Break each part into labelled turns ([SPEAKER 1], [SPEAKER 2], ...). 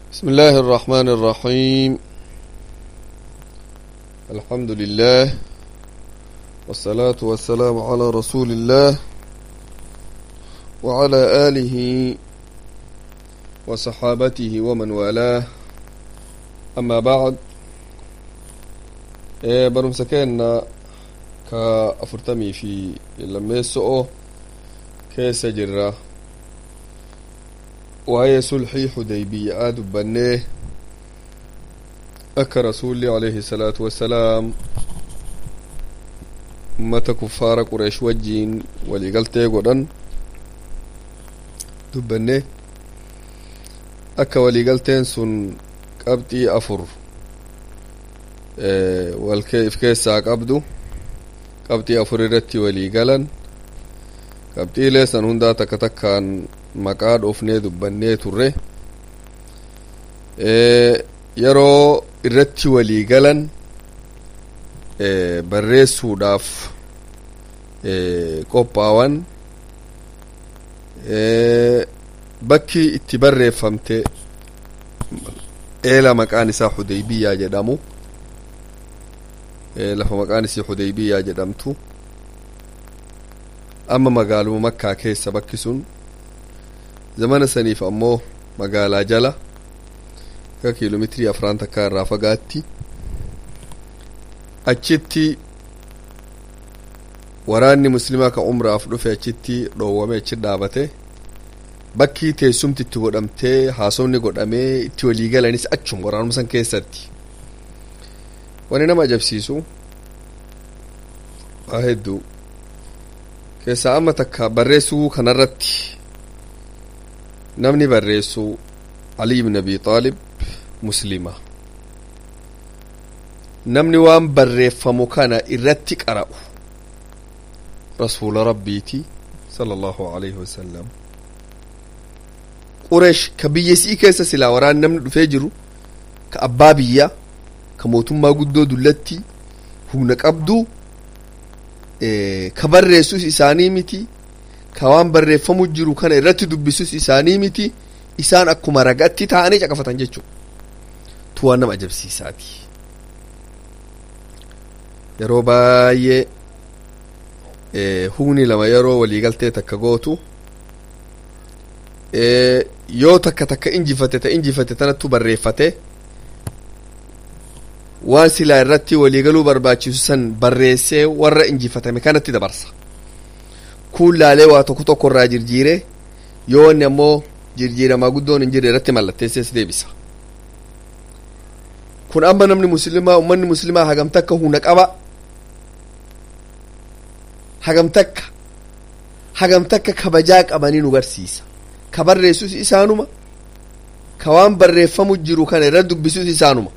[SPEAKER 1] بسم الله الرحمن الرحيم الحمد لله والصلاة والسلام على رسول الله وعلى آله وصحابته ومن والاه أما بعد إيه برمسكينا كأفرتمي في لما يسؤو كيس جرّة waa'ee sulxii xudaybiyaa dubbannee akka rasuulli alayhi salaatu wassalaam ummata kuffaara qureesh wajjiin waliigaltee godhan dubbannee akka waliigalteen sun qabxii afur walif keessaa qabdu qabxii afur irratti waliigalan qabxiilee san hundaa takka takkaan maqaa dhoofnee dubbannee turre yeroo irratti walii galan barreessuudhaaf qophaawan bakki itti barreeffamte eela maqaan isaa xudaybiyaa jedhamu lafa maqaan isii xudaybiyaa jedhamtu amma magaaluma makkaa keessa bakki sun zamana saniif ammoo magaalaa jala akka kiiloomeetirii afran takkaa irraa fagaatti achitti waraanni muslimaa ka umraaf dhufe achitti dhoowwame achi dhaabate bakki teessumti itti godhamtee haasofni godhamee itti walii galanis achum waraanuma san keessatti wani nama ajabsiisu waa hedduu keessaa amma takka barreessuu kanarratti namni barreessu Ali ibn Abi Xaalib muslima namni waan barreeffamu kana irratti qara'u rasuula rabbiiti sala allahu alayhi wasalam qureesh ka biyyasii keessa silaa waraan namni dhufee jiru ka abbaa biyyaa ka mootummaa guddoo dullatti humna qabdu ka barreessus isaanii miti ka waan barreeffamu jiru kana irratti dubbisus isaanii miti isaan akkuma ragatti ta'anii caqafatan jechuu tu waan nama ajabsiisaati yeroo baay'ee humni lama yeroo waliigaltee takka gootu yoo takka takka injifate ta injifate tanattu barreeffate waan silaa irratti waliigaluu barbaachisu san barreessee warra injifatame kanatti dabarsa kun laalee waa tokko tokko irraa jirjiire yoo wanni ammoo jirjiiramaa guddoon hin jirre irratti mallatteessees deebisa kun amma namni muslimaa ummanni muslimaa hagam takka huna qaba hagam takka hagam takka kabajaa qabanii nu garsiisa ka barreessus isaanuma ka waan barreeffamu jiru kana irra dubbisus isaanuma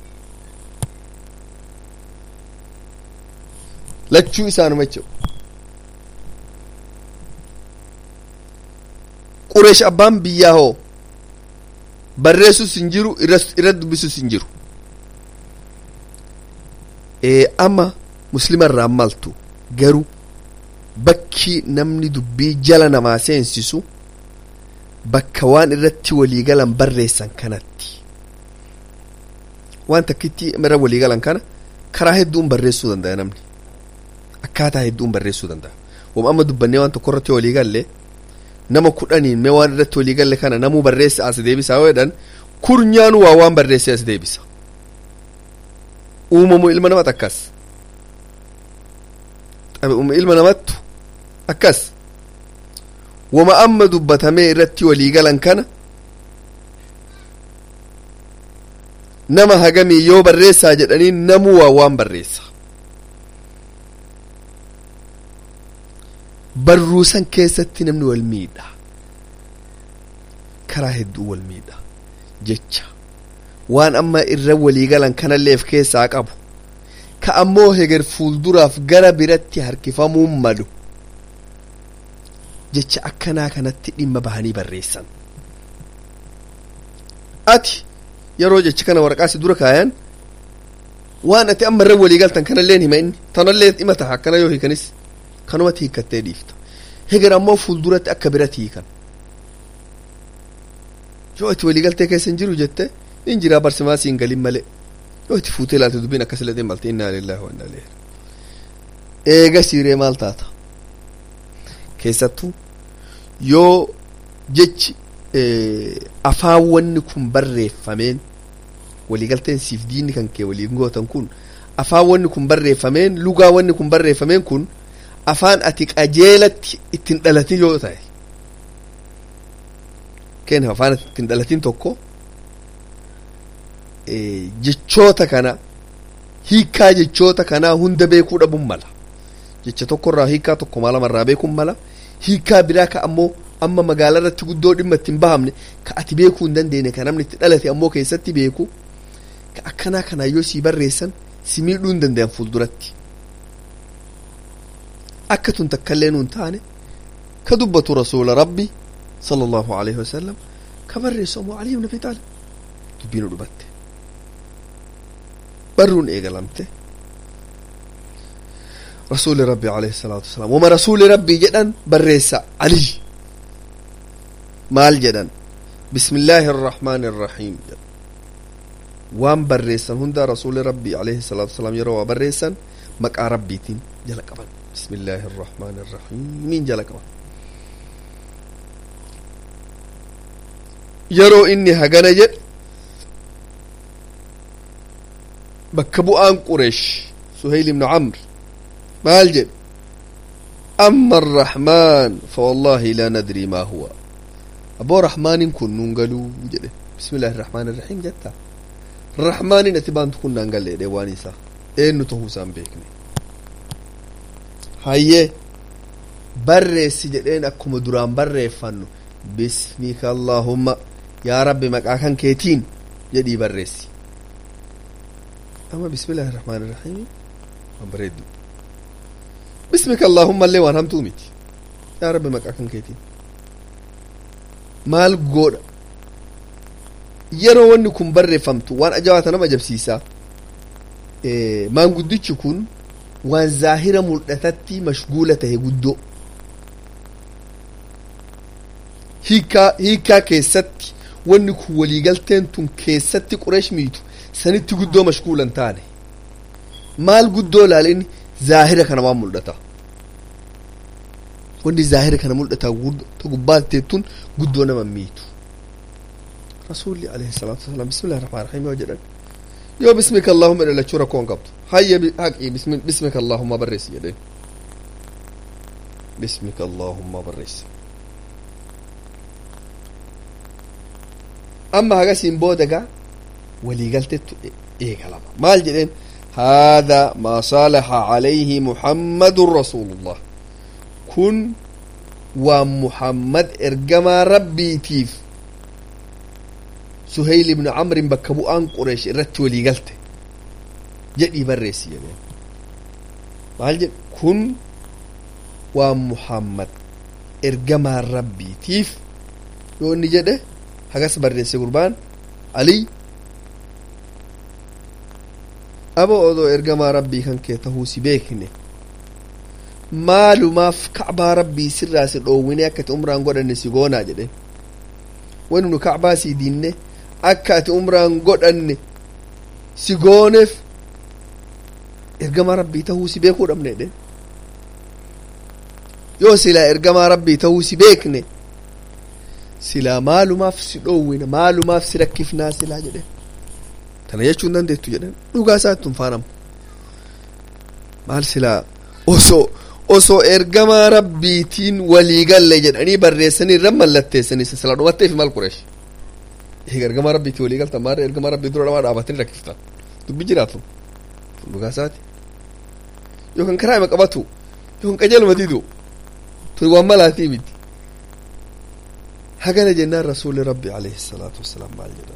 [SPEAKER 1] lachuu isaanuma jechuudha qureesh abbaan biyyaa hoo barreessus hin jiru irra dubbisus hin jiru amma muslima irraa maltu garuu bakki namni dubbii jala namaa seensisu bakka waan irratti waliigalan barreessan kanatti waan takkitti irra waliigalan kana karaa hedduun barreessuu danda'a namni akkaataa hedduun barreessuu danda'a wam amma dubbannee waan tokko irratti waliigalle nama kudhaniin mee waan irratti waliigalle kana namuu barreessa as deebisa yoo jedhan kurnyaanu waa waan barreesse as deebisa uumamu ilma namat akkas xabi'uma ilma namattu akkas wama amma dubbatamee irratti waliigalan kana nama hagamii yoo barreessaa jedhanii namuu waa waan barreessa barruusan keessatti namni wal miidha karaa hedduu wal miidha jecha waan amma irra waliigalan kanalleef keessaa qabu ka ammoo heger fuulduraaf gara biratti harkifamuun malu jecha akkanaa kanatti dhimma bahanii barreessan ati yeroo jecha kana waraqaasi dura kaayan waan ati amma irra waliigaltan kanalleen hima inni tanallee dhima taha akkana yoo hiikanis kanumatti hiikkattee dhiifta heger ammoo fuulduratti akka biratti hiikan yoo ati waliigaltee keessa hin jiru jette in jiraa barsimaa siin galin malee yoo itti fuutee ilaalte dubbiin akkas illee malte innaa lillahi wa innaa ilaihi eega siiree maal taata keessattuu yoo jechi afaan wanni kun barreeffameen waliigalteen siif diinni kan kee waliin gootan kun afaan wanni kun barreeffameen lugaa wanni kun barreeffameen kun afaan ati qajeelatti ittiin dhalatin yoo ta'e kenna afaan ati ittiin dhalatin tokko jechoota kana hiikaa jechoota kanaa hunda beekuu dhabuun mala jecha tokkorraa hiikaa tokko maalamarraa beekuun mala hiikaa biraa ka ammoo amma magaalaa irratti guddoo dhimma ittiin bahamne ka ati beekuu hin dandeenye ka namni itti dhalate ammoo keessatti beeku ka akkanaa kanaa yoo sii barreessan si miidhuu hin danda'an fuulduratti akka tun takkaillee nuun taane ka dubbatu rasuula rabbi sala allahu alaihi wasallam ka barreessu ammoo ali ibn abi taalib dubbiin dhubatte barruun eegalamte rasuuli rabbi alayhi salaatu wasalaam wama rasuuli rabbii jedhan barreessa ali maal jedhan bismi illaahi arrahmaani arrahiim jedhan waan barreessan hunda rasuuli rabbii alayhi salaatu wasalaam yeroo waa barreessan maqaa rabbiitiin jala qaban bismi illaahi arrahmaani arrahiimiin jala qaban yeroo inni hagana jedhe bakka bu'aan qureesh suhayl ibnu camr maal jedhe amma arrahmaan fawallaahi laa nadrii maa huwa aboo rahmaanin kun nuun galuu jedhe bismi illaahi irrahmaan irrahiim jetta rahmaanin ati baantu kun naan galle jedhe waan isaa eenyu tahuu isaan beekne hayyee barreessi jedheen akkuma duraan barreeffannu bismika allaahumma yaa rabbi maqaa kan keetiin jedhii barreessi amma bismillahi irrahmaan irrahiim waan bareeddu bismika allaahumma illee waan hamtuu miti yaa rabbi maqaa kan keetiin maal godha yeroo wanni kun barreeffamtu waan ajaa'ibaa nama ajabsiisaa maanguddichi kun waan zaahira mul'atatti mashguula tahe guddoo hiikaa hiikaa keessatti wanni kun waliigalteen tun keessatti qureesh miitu sanitti guddoo mashguulan taane maal guddoo laalin zaahira kana waan mul'ata wanni zaahira kana mul'ata gubbaatteettun guddoo nama miitu rasuulli alayhi salaatu wasalaam bismillahi rahmaan rahiim yoo jedhan yoo bismika allahumma dhalachuu rakkoo hin qabdu hayya haqii bismika allahumma barreessi jedhen bismika allahumma barreessi amma hagasiin booda gaa waliigaltettu eegalama maal jedheen هذا ما صالح عليه محمد رسول الله كن ومحمد إرجما ربي تيف سهيل بن عمرو بكبو أن قريش رت ولي قلت جدي بريسي يعني مال كن ومحمد إرجما ربي تيف يقول نجده hagas barreesse gurbaan alii abo odoo ergamaa rabbii kan kee tahuu si beekne maalumaaf kacbaa rabbii sirraa si dhoowwine akka ati umraan godhanne si goonaa jedhe wani nu kacbaa sii diinne akka ati umraan godhanne si gooneef ergamaa rabbii tahuu si beekuu dhabne jedhe yoo silaa ergamaa rabbii tahuu si beekne silaa maalumaaf si dhoowwina maalumaaf si rakkifnaa silaa jedhe tana jechuu hin dandeettu jedhan dhugaa isaatti hin faanamu maal silaa osoo osoo ergamaa rabbiitiin walii galle jedhanii barreessanii irra mallatteessanii silaa dhumatteef maal qureesh eega ergamaa rabbiitiin walii galtan maarra ergamaa rabbii dura namaa dhaabatanii rakkiftan dubbi jiraatu dhugaa isaati yookaan karaa ima qabatu yookaan qajeeluma didu tun waan malaatii miti hagana jennaan rasuuli rabbi alayhi salaatu wassalaam maal jedhan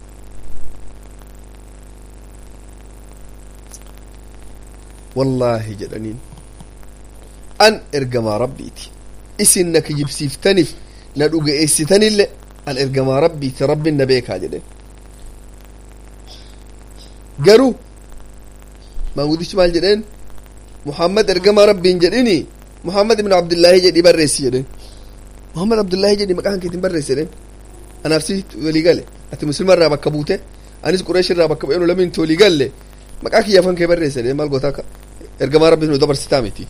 [SPEAKER 1] wallaahi jedhaniin an ergamaa rabbiiti isin na kijibsiiftaniif na dhugeessitanille an ergamaa rabbiiti rabbin na beekaa jedhen garuu maangudichi maal jedheen muhammad ergamaa rabbiin jedhini muhammad ibn abdillaahi jedhi barreessi jedhen muhammad abdullaahi jedhi maqaan keetiin barreessi jedhen anaaf si walii gale ati muslimarraa bakka buute anis qureesh irraa bakka bu'ee nu lamiin tolii galle maqaa kiyyaafan kee barreesse jedhee maal gootaa ergamaa rabbi nu dabarsitaa miti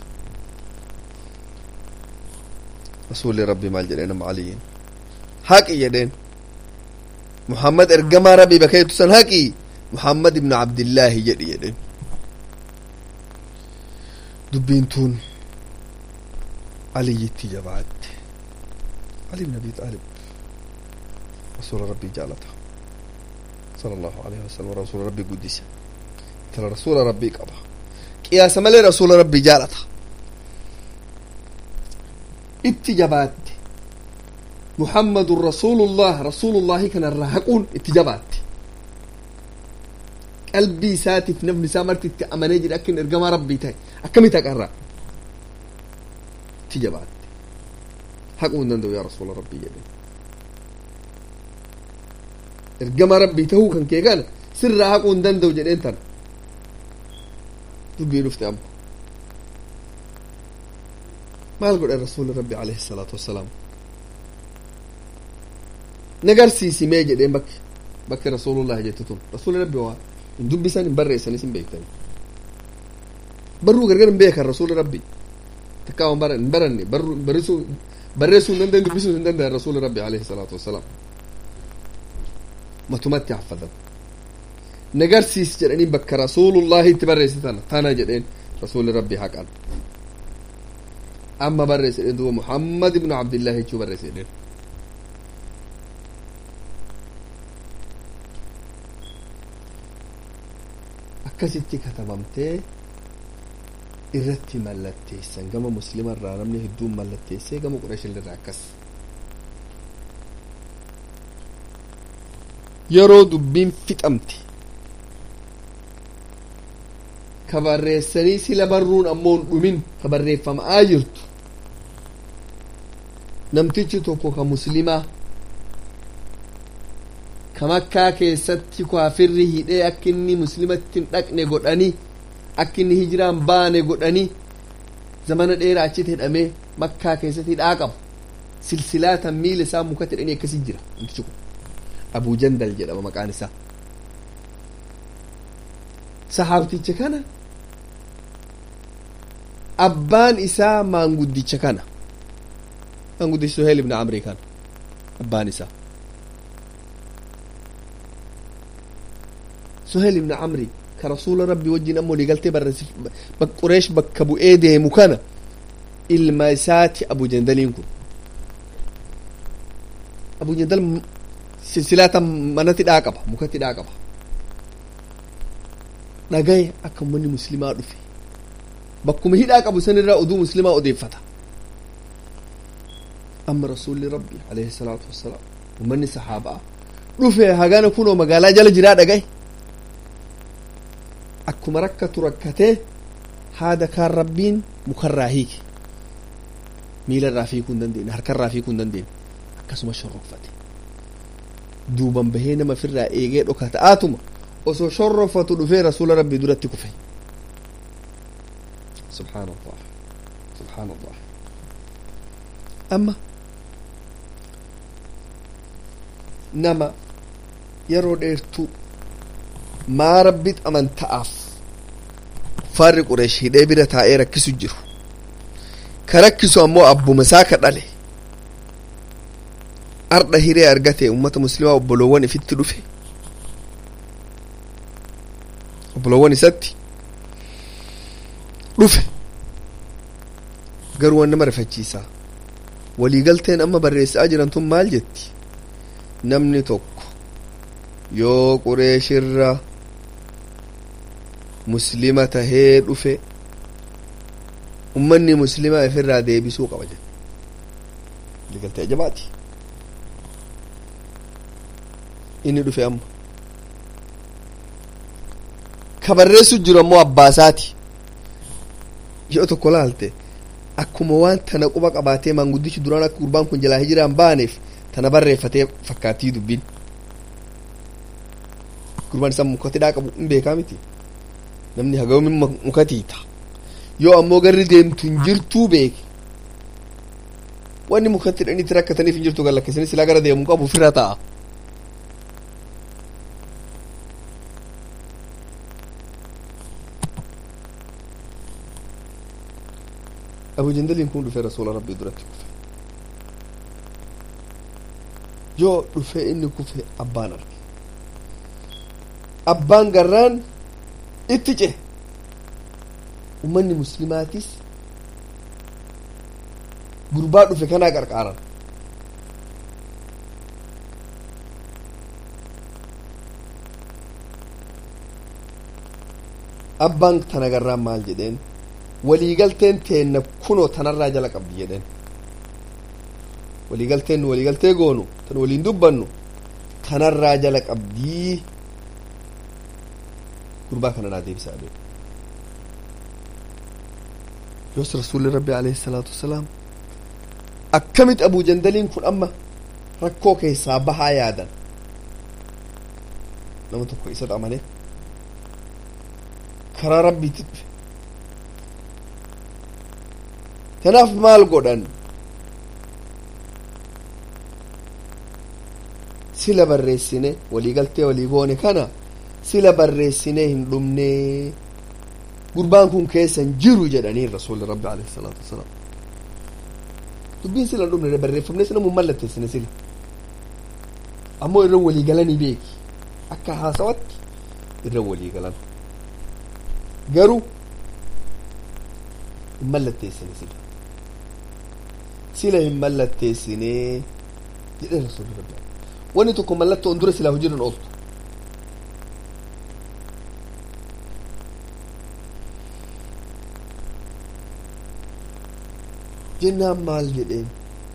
[SPEAKER 1] rasuulli rabbi maal jedhee nama aliyin haqi jedheen muhammad ergamaa rabbi bakka jettu san haqi muhammad ibnu abdillaahi jedhi jedheen dubbiin tun aliyyitti jabaatte ali ibn abi xaalib rasuula rabbii jaalata sala allahu alayhi wasalam rasuula rabbii guddise tala rasuula rabbii qaba qiyaasa malee rasuula rabbii jaalata itti jabaatte muhammadun rasuulullah rasuulullaahi kanarraa haquun itti jabaatte qalbii isaatiif nafni isaa marti itti amanee jedhe akka inni ergamaa rabbii ta'e akkamitti haqarraa itti jabaatte haquu hin danda'u yaa rasuula rabbii jedhe ergama rabbii tahuu kan kee kana sirraa haquu hin danda'u jedheen tan dubbii dhufte amma maal godhe rasuuli rabbi alayhi salaatu wassalaam nagarsiisimee jedheen bakki bakki rasuulullah jette tun rasuuli rabbi waa hin dubbisan hin barreessanis hin beektani barruu gargar hin beekan rasuuli rabbi takkaa waan baran hin baranne barreessuu barreessuu hin danda'an dubbisuu hin danda'an rasuuli rabbi alayhi salaatu wassalaam matumatti haffadan nagarsiis jedhanii bakka rasuulullahi itti barreessitan tana jedheen rasuuli rabbi haqan amma barreesse jedheen duuba muhammad ibnu abdillahi jechuu barreesse jedheen akkasitti katabamtee irratti mallatteessan gama muslima irraa namni hedduun mallatteessee gama qurashillee akkas yeroo dubbiin fixamte ka barreessanii sila barruun ammoo hin dhumin ka barreeffamaa jirtu namtichi tokko ka muslimaa ka makkaa keessatti kaafirri hidhee akka inni muslimatti hin dhaqne godhanii akka inni hijiraan baane godhanii zamana dheeraa achitti hidhamee makkaa keessatti hidhaa qabu silsilaatan miila isaa mukatti hidhanii akkasii jira namtichi kun abuu jandal jedhama maqaan isaa sahaabticha kana abbaan isaa maanguddicha kana maanguddicha suheel ibn amrii kana abbaan isaa suheel ibn amrii ka rasuula rabbii wajjin ammoo waliigaltee barreessif qureesh bakka bu'ee deemu kana ilma isaati abu jandaliin kun abu jandal silsilaata manatti hidhaa qaba mukatti hidhaa qaba dhagaye akka ummanni muslimaa dhufe bakkuma hidhaa qabu sanirraa oduu muslimaa odeeffata amma rasuulli rabbi alayhi salaatu wassalaam ummanni sahaabaa dhufe hagana kunoo magaalaa jala jiraa dhagaye akkuma rakkatu rakkatee haada kaan rabbiin mukarraa hiike miila irraa fiikuu hin dandeenye harkarraa fiikuu hin dandeenye akkasuma shorrofate duuban bahee nama firraa eegee dhoka ta'aatuma osoo shorrofatu dhufee rasuula rabbii duratti kufe subhaan allah subhaan allah amma nama yeroo dheertuu maa rabbit amanta'aaf faarri qureesh hidhee bira taa'ee rakkisu jiru ka rakkisu ammoo abbuma isaa ka dhale ardha hiree argate ummata muslimaa obboloowwan ifitti dhufe obboloowwan isatti dhufe garuu waan nama rifachiisaa waliigalteen amma barreessaa jiran tun maal jetti namni tokko yoo qureeshirra muslima tahee dhufe ummanni muslimaa ifirraa deebisuu qaba jedhe waliigaltee ajabaati inni dhufe amma ka barreessu jiru ammoo abbaasaati yoo tokko laalte akkuma waan tana quba qabaatee maanguddichi duraan akka gurbaan kun jalaa hijiraan baaneef tana barreeffatee fakkaattii dubbiin gurbaan isaa mukatti dhaa qabu hin beekaa miti namni hagawmin mukatiita yoo ammoo garri deemtu hin jirtuu beeke wanni mukatti dhaniitti rakkataniif hin jirtu gallakkisanii silaa gara deemu qabu ofirra ta'a abu jandaliin kun dhufee rasuula rabbii duratti kufe yoo dhufee inni kufe abbaan arge abbaan garraan itti ce ummanni muslimaatis gurbaa dhufe kanaa qarqaaran abbaan tana garraan maal jedheen waliigalteen teenna kunoo tanarraa jala qabdi jedheen waliigalteen nu waliigaltee goonu tan waliin dubbannu tanarraa jala qabdii gurbaa kana naa deebisaa adeemu yoos rasuulli rabbi alayhi salaatu wasalaam akkamit abuu jandaliin kun amma rakkoo keessaa bahaa yaadan nama tokko isa amane karaa rabbiitti dhufe kanaaf maal godhan sila barreessine waliigaltee walii goone kana sila barreessine hin dhumne gurbaan kun keessan jiru jedhanii rasuulli rabbi alayhi salaatu wasalaam dubbiin sila hin dhumne barreeffamne sila mun mallatteessine sila ammoo irra walii galanii beeki akka haasawatti irra walii galan garuu hin mallatteessine sila sila hin mallatteessine jedhe rasuulli rabbi wanni tokko mallattoo on dura silaa hojiirra ooltu jennaan maal jedheen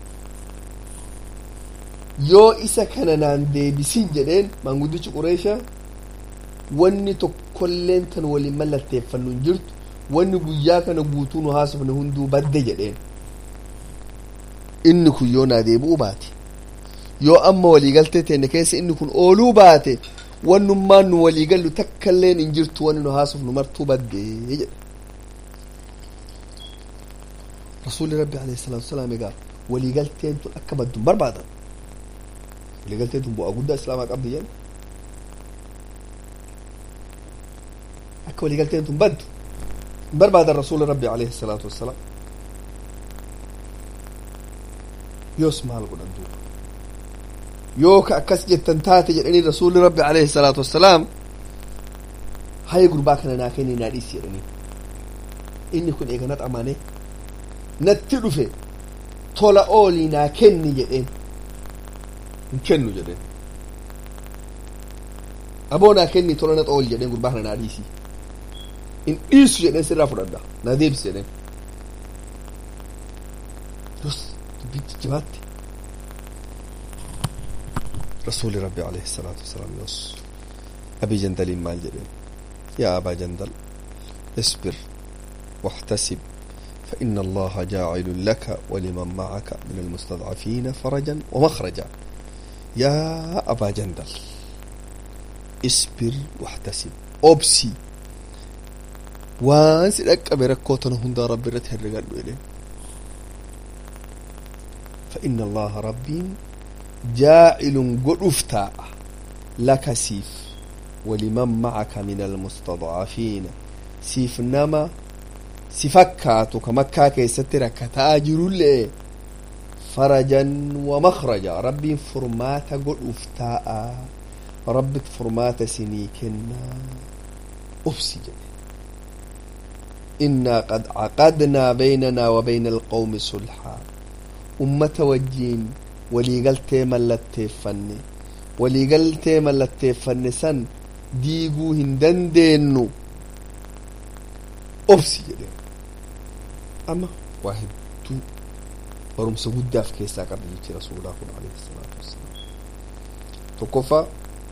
[SPEAKER 1] yoo isa kana naan deebisin jedheen maanguddichi qureesha wanni tokkolleen tan waliin mallatteeffannu hin jirtu wanni guyyaa kana guutuu nu haasofne hunduu badde jedheen inni kun yoo naa deebi'uu baate yoo amma waliigaltee teenne keessa inni kun ooluu baate wannummaan nu waliigallu takkailleen hin jirtu wanni nu haasofnu martuu baddee jedhe rasuulli rabbi alayhi salaatu wasalaam egaa waliigalteen tun akka baddu hin barbaadan waliigalteen tun bu'aa guddaa islaamaa qabdi jedhe akka waliigalteen tun baddu hin barbaadan rasuulli rabbi alayhi salaatu wasalaam yoos maal godhan duuba yoo ka akkas jettan taate jedhanii rasuulli rabbi alayhi salaatu wassalaam haya gurbaa kana naa kenni naa dhiisi jedhanii inni kun eega nat amane natti dhufe tola oolii naa kenni jedheen hin kennu jedheen aboo naa kenni tola nat ooli jedheen gurbaa kana naa dhiisi hin dhiisu jedheen sirraa fudhadha naa deebisi jedheen yos dubbiin jijjibaatti رسول ربي عليه الصلاة والسلام يوس أبي جندل مال جبين يا أبا جندل اصبر واحتسب فإن الله جاعل لك ولمن معك من المستضعفين فرجا ومخرجا يا أبا جندل اصبر واحتسب أبسي وانس لك بركوتنا هندا ربي رتهر إليه فإن الله ربي جاعل قدفتا لك سيف ولمن معك من المستضعفين سيف نما سفكاتو كمكا كيست ركتا جرول فرجا ومخرجا ربي فرماتا قدفتا ربي فرماتا سنيكنا أفسجا إنا قد عقدنا بيننا وبين القوم صلحا أمة وجين waliigaltee mallatteeffanne waliigaltee mallatteeffanne san diiguu hin dandeenyu obsi jedhe amma waa hedduu barumsa guddaaf keessaa qabdi jechi rasuulaa kun alayhi salaatu wassalaam tokkoffaa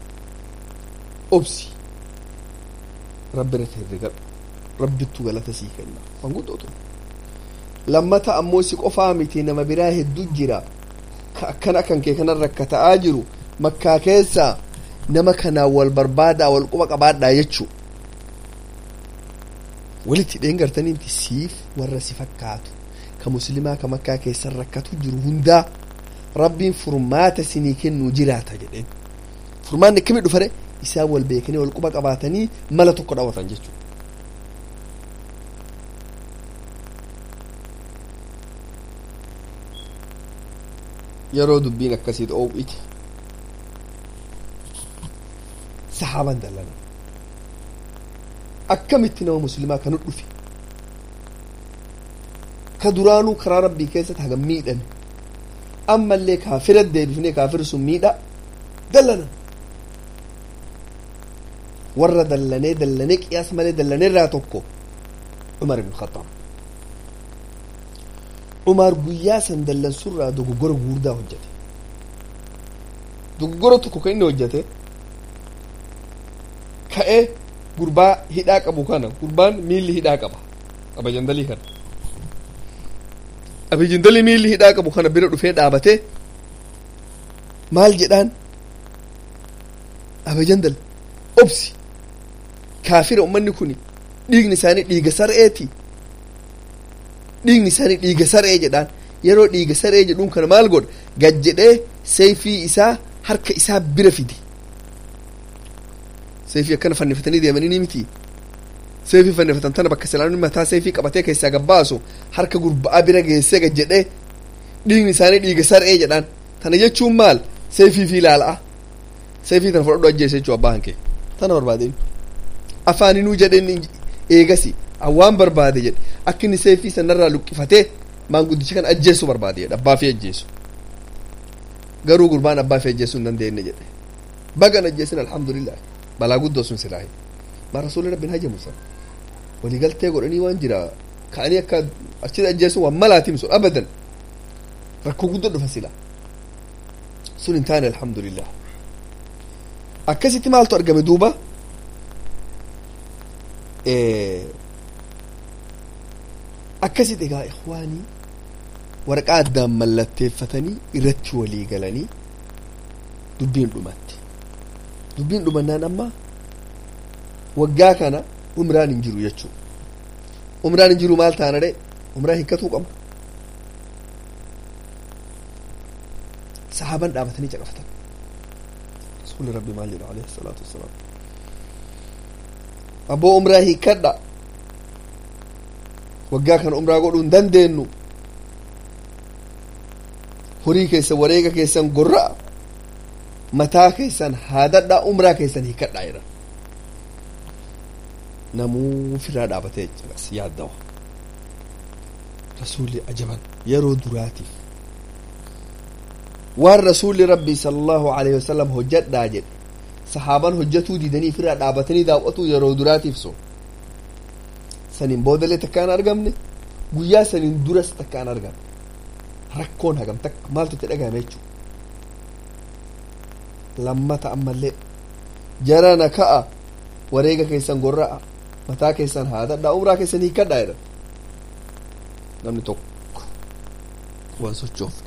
[SPEAKER 1] obsi rabbi irratti herregadhu rabbittu galata sii kenna waan guddootu lammata ammoo si qofaa miti nama biraa hedduu jira ka akkana kan kee kanan rakkata'aa jiru makkaa keessa nama kanaan wal barbaadaa wal quba qabaadhaa jechuu walitti hidheen gartaniinti siif warra si fakkaatu ka muslimaa ka makkaa keessan rakkatu jiru hundaa rabbiin furmaata sinii kennuu jiraata jedheen furmaanni akkamii dhufare isaan wal beekanii wal quba qabaatanii mala tokko dhaawatan jechuu yeroo dubbiin akkasiit oow'ite sahaaban dallana akkamitti nama muslimaa kanu dhufe ka duraanuu karaa rabbii keessatti hagam miidhame ammallee kaafira deebifnee kaafir sun miidha dallana warra dallanee dallanee qiyaas malee dallanee irraa tokko cumar ibn khattaab cumar guyyaa san dallansurraa dogoggora guddaa hojjete dogoggora tokko kan inni hojjete ka'ee gurbaa hidhaa qabu kana gurbaan miilli hidhaa qaba abajandalii kana abajandalii miilli hidhaa qabu kana bira dhufee dhaabate maal jedhaan abajandal obsi kaafira ummanni kun dhiigni isaanii dhiiga sar'eeti dhiigni isaanii dhiiga sar'ee jedhaan yeroo dhiiga sar'ee jedhuun kana maal godha gad jedhee seeyfii isaa harka isaa bira fide seefii akkana fannifatanii deemanii ni miti seefii fannifatan tana bakka silaanonni mataa seefii qabatee keessaa gabbaasu harka gurbaa bira geessee gad jedhee dhiigni isaanii dhiiga sar'ee jedhaan tana jechuun maal seefii fi ilaala'a seefii tana fudhadhu ajjeese jechuu abbaa hankee tana barbaadeen afaaninuu jedheen eegasi awwaan barbaade jedhe akka inni seefii sanarraa luqqifatee maanguddicha kan ajjeessu barbaade jedhe abbaa fi ajjeessu garuu gurbaan abbaa fi ajjeessuu hin dandeenye jedhe bagan ajjeesin alhamdulillah balaa guddoo sun silaahi maa rasuulli rabbiin hajamu san waliigaltee godhanii waan jira ka'anii akka achitti ajjeessuun waan malaatiin sun abadan rakkoo guddoo dhufa sila sun hin taane alhamdulillah akkasitti maaltu argame duuba akkasitti egaa ikhwaanii waraqaa addaan mallatteeffatanii irratti walii galanii dubbiin dhumatti dubbiin dhumannaan amma waggaa kana umraan hin jiru jechuu umraan hin jiru maal taana dhe umraa hiikkatuu qaba sahaaban dhaabatanii caqafatan rasuuli rabbi maal jedha alayhi salaatu wassalaam abboo umraa hiikkadha waggaa kana umraa godhuu hin dandeenyu horii keessan wareega keessan gorra'a mataa keessan haadadhaa umraa keessan hiikkadhaa jedhan namuu ofirraa dhaabatee caqas yaaddawa rasuulli ajaban yeroo duraatiif waan rasuulli rabbii sallallahu alaihi wasallam hojjadhaa jedhe sahaaban hojjatuu didanii ofirraa dhaabatanii daawwatuu yeroo duraatiif so saniin boodalee takkaan argamne guyyaa saniin duras takkaan argamne rakkoon hagam takka maaltu itti dhagahame jechuu lammata ammallee jarana ka'a wareega keessan gorra'a mataa keessan haadadhaa umraa keessan hiikkadhaa jedhan namni tokko waan sochoofne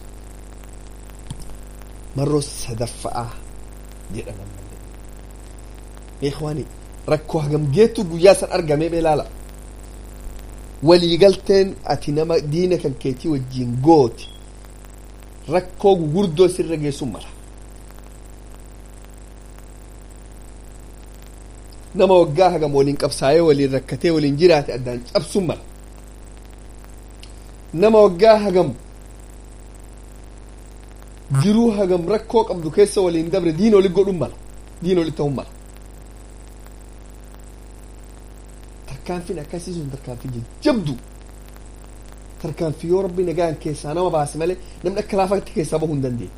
[SPEAKER 1] marroo sadaffa'aa jedhan ammallee ikhwaani rakkoo hagam geettu guyyaa san argamee beelaala waliigalteen ati nama diina kan keetii wajjiin gooti rakkoo gugurdoo sirra geessun mala nama waggaa hagam waliin qabsaa'ee waliin rakkatee waliin jiraate addaan cabsun mala nama waggaa hagam jiruu hagam rakkoo qabdu keessa waliin dabre diina oli godhun mala diina oli ta'un mala tarkaanfiin akkasii sun tarkaanfii jajjabdu tarkaanfii yoo rabbi nagaan keessaa nama baase malee namni akka laafatti keessaa bahuu hin dandeenye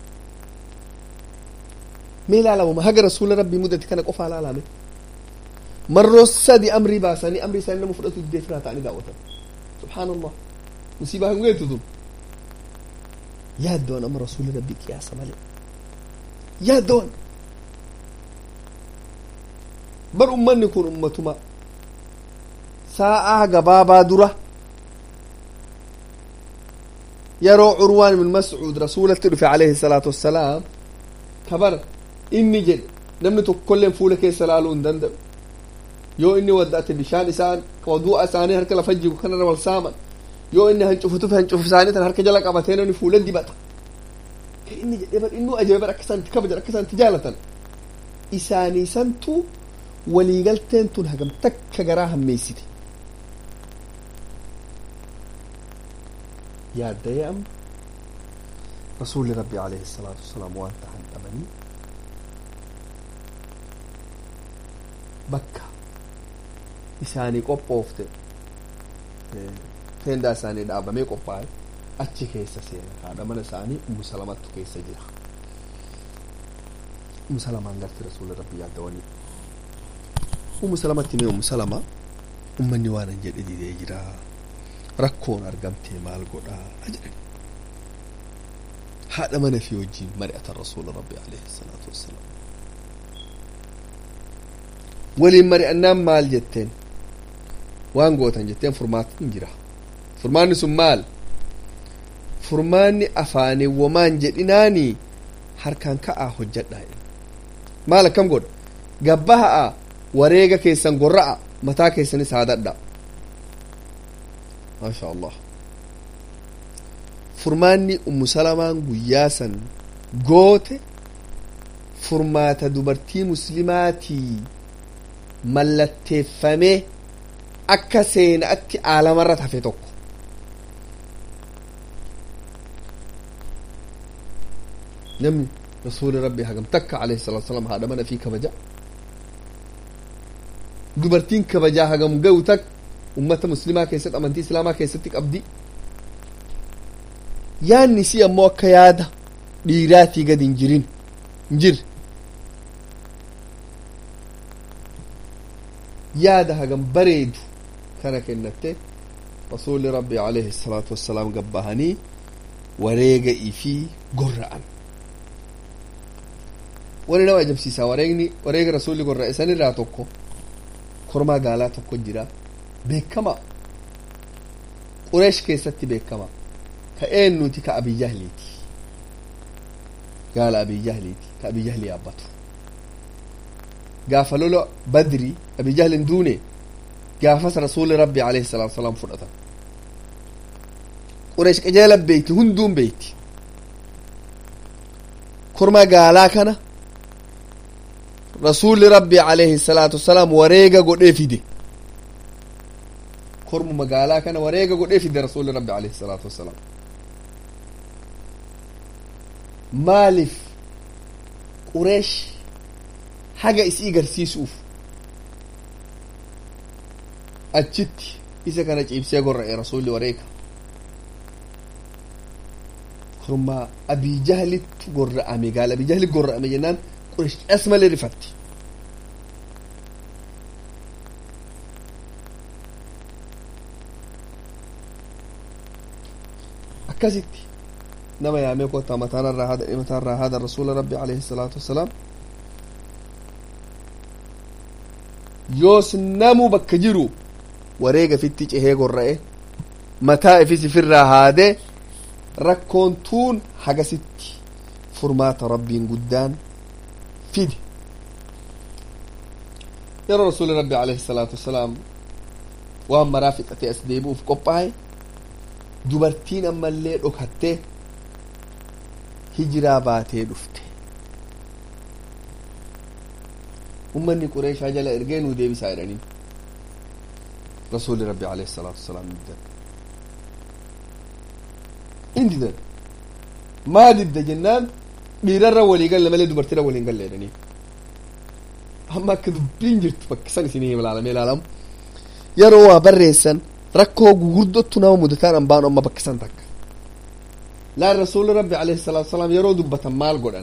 [SPEAKER 1] mee ilaalama haga rasuula rabbii mudate kana qofaa ilaalame marroo sadi amrii baasanii amrii isaanii nama fudhatu diddee firaa ta'anii daawwatan subhaanallah musiibaa hin geetu tun yaaddoon amma rasuuli rabbii qiyaasa malee yaaddoon bar ummanni kun ummatuma sa'aa gabaabaa dura yeroo curwaan ibn mascuud rasuulatti dhufe alayhi salaatu wassalaam kabar inni jedhe namni tokkolleen fuula keessa laaluu hin danda'u yoo inni wadda'ate bishaan isaan wadu'a isaanii harka lafa jigu kanarra wal saaman yoo inni hancufu tufe hancufu isaanii tan harka jala qabatee namni fuula dibata inni jedhee bar innuu ajaa'iba bar akka isaan itti kabajan akka isaan itti jaalatan isaanii santu waliigalteen tun hagam takka garaa hammeessite yaaddayee amma rasuulli rabbi alayhi salaatu wasalaam waan tahan dhabanii bakka isaanii qophoofte teendaa isaanii dhaabamee qophaa'e achi keessa seena haadha mana isaanii ummu salamattu keessa jira ummu salamaan garti rasuulli rabbi yaaddawanii ummu salamatti mee ummu salama ummanni waan an jedhe didee jira rakkoon argamtee maal godhaa jedhan haadha mana fi wajjiin mari'atan rasuula rabbi alayhi salaatu wassalaam waliin mari'annaan maal jetteen waan gootan jetteen furmaatni jira furmaanni sun maal furmaanni afaanii womaan jedhinaanii harkaan ka'aa hojjadhaa maal akkam godha gabbaha'a wareega keessan gorra'a mataa keessanis haadadha maasha allah furmaanni ummu salamaan guyyaa san goote furmaata dubartii muslimaatii mallatteeffamee akka seenaatti aalamarra hafe tokko namni rasuuli rabbi hagam takka alayhi salatu wasalam haadha mana fi kabaja dubartiin kabajaa hagam ga'u tak ummata muslimaa keessatti amantii islaamaa keessatti qabdi yaanni si ammoo akka yaada dhiiraatii gad hin jirin hin jirre yaada hagam bareedu kana kennatte rasuuli rabbi alayhi salaatu wassalaam gabbahanii wareega ifii gorra'an wani nama ajabsiisa wareegni wareega rasuulli gorra'e san irraa tokko kormaa gaalaa tokko jira beekama qureesh keessatti beekama ka eennuti ka abiyyahliiti gaala abiyyahliiti ka abiyyahli yaabbatu gaafa lola badri abijahlin duune gaafas rasuuli rabbi alayhi salaatu wasalaam fudhatan qureesh qajeela beeyti hunduun beeyti korma gaalaa kana rasuulli rabbi alayhi salaatu wasalaam wareega godhee fide kormu magaalaa kana wareega godhee fide rasuulli rabbi alayhi salaatu wasalaam maaliif qureesh haga isii garsiisuuf achitti isa kana ciibsee gorra'e rasuulli wareega kormaa abijahlitti gorra'ame gaala abijahli gorra'ame jennaan qureesh as malee rifatti akkasitti nama yaamee kottaa mataanarraa haada mataarraa haada rasuula rabbi alayhi salaatu wassalaam yoos namu bakka jiru wareega fitti cehee gorra'e mataa ifis ifirraa haadee rakkoon tuun hagasitti furmaata rabbiin guddaan fide yeroo rasuuli rabbi alayhi salaatu wassalaam waan maraa fixatee as deebi'uuf qophaa'e dubartiin ammallee dhokattee hijiraa baatee dhufte ummanni qureeshaa jala ergee nuu deebisaa jedhaniin rasuuli rabbi alayhi salaatu wasalaam diddan in diddan maa didda jennaan dhiirarra walii galle malee dubartiirra waliin galle jedhanii amma akka dubbiin jirtu bakkisan isinii ilaalamee ilaalamu yeroo waa barreessan rakkoo gugurdottu nama mudataan an baanu amma bakkisan takka laan rasuuli rabbi alayhi salaatu wasalaam yeroo dubbatan maal godhan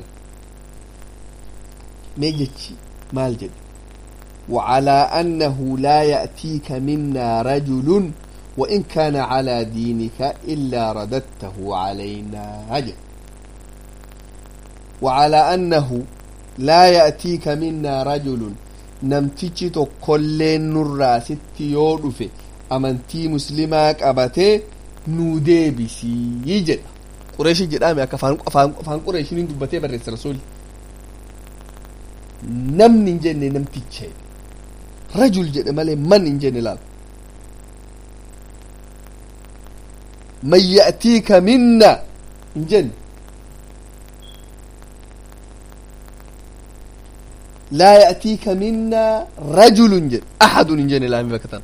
[SPEAKER 1] mee jechi maal jedhe وعلى أنه لا يأتيك منا رجل وإن كان على دينك إلا رددته علينا هجر وعلى أنه لا يأتيك منا رجل نمتيجي كل نرى ست يودف أمنتي مسلمك أبتي نودي بسي يجد قريش جدامي أكا فان قريش ندبتي برس رسول namni hin jenne namticha rajul jedhe malee man hin jenne laal man ya'tiika minna hin jenne laa ya'tiika minna rajulun jedhe ahadun hin jenne laami bakka tan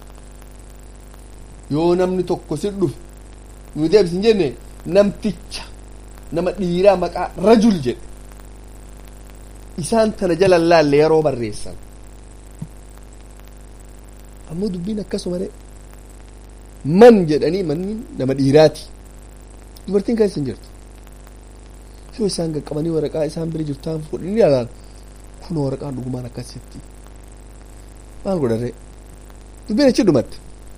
[SPEAKER 1] yoo namni tokko si dhufe nu deebis hin jenne namticha nama dhiiraa maqaa rajul jedhe isaan tana jala laalle yeroo barreessan ammoo dubbiin akkasuma de man jedhanii manni nama dhiiraati dubartiin kan isin jirtu yoo isaan qaqqabanii waraqaa isaan bira jirtaan fudhanii ilaalan kun waraqaan dhugumaan akkasitti maal godharee dubbiin achi dhumatte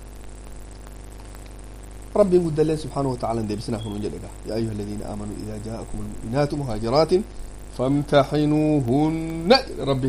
[SPEAKER 1] ربي قد الله سبحانه وتعالى ديبسنا هنون جدقا يا أيها الذين آمنوا إذا جاءكم المؤمنات مهاجرات فامتحنوهن ربي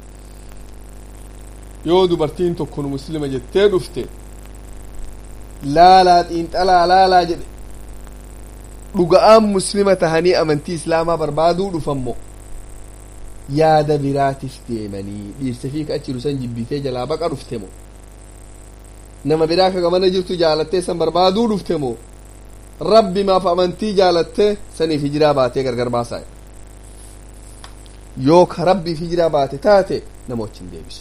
[SPEAKER 1] yoo dubartiin tokko nu muslima jettee dhufte laalaa xiinxalaa laalaa jedhe dhuga'aan muslima tahanii amantii islaamaa barbaaduu dhufammo yaada biraatif deemanii dhiirsa fi achi san jibbitee jalaa baqa dhufte mo nama biraa ka gamana jirtu jaalattee san barbaaduu dhufte mo rabbi maaf amantii jaalattee saniif hijiraa baatee gargar baasaa yoo ka rabbiif hijiraa baate taate nama wajjin deebisu